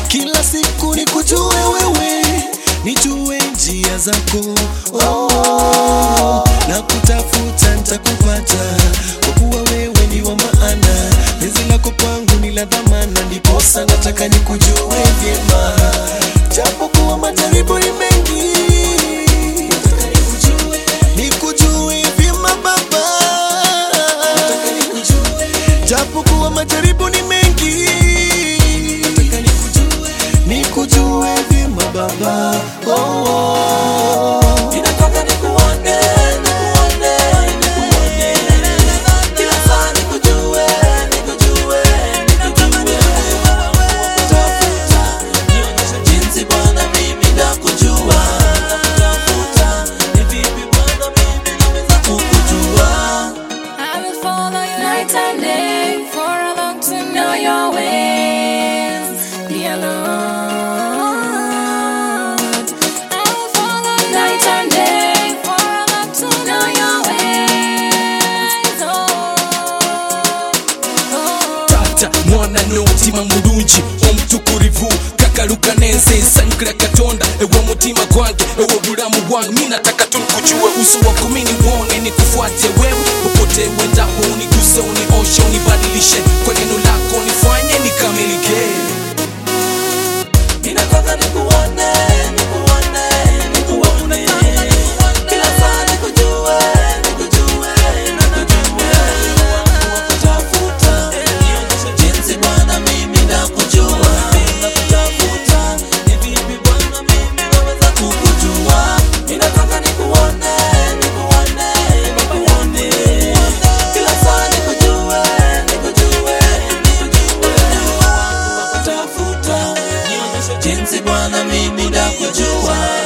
kila siku nikujue wewe, nijue njia zako oh, na kutafuta nitakupata, kwa kuwa wewe ni wa maana, penzi lako kwangu ni la dhamana, ndiposa nataka nikujue vyema, japo kuwa majaribu ni mengi, nataka nikujue, nikujue vyema Baba, nataka nikujue, japo kuwa majaribu ni mengi, nataka nikujue, nikujue vyema Baba, oh, oh. Ninataka nikuone, nikuone, nikuone. Kila saa nikujue, nikujue, nikujue. Nakutafuta, nionyeshe jinsi Bwana mimi nakujua. Nakutafuta, ni vipi Bwana mimi naweza kukujua. I will follow you night and day for a long to know your ways, dear Lord. I will follow you night and day for a long to know your ways, oh, oh. tata mwana n'omutima mulungi omutukurivu kakaluka n'ensesanukira katonda ew'omutima gwange ew'obulamu bwange mi nataka tulikujuwe uso wako mi niwone nikufuate wewe popote uendapo uniguse unioshe unibadilishe kwa neno lako nifanye nikamilike Ninataka nikuone, nikuone, nikuone. Kila saa nikujue, nikujue, nikujue. Nakutafuta, nionyeshe jinsi Bwana mimi nakujua. Nakutafuta, ni vipi Bwana mimi naweza kukujua. Ninataka nikuone, nikuone, nikuone. Kila saa nikujue, nikujue, nikujue. Nakutafuta, nionyeshe jinsi Bwana mimi nakujua.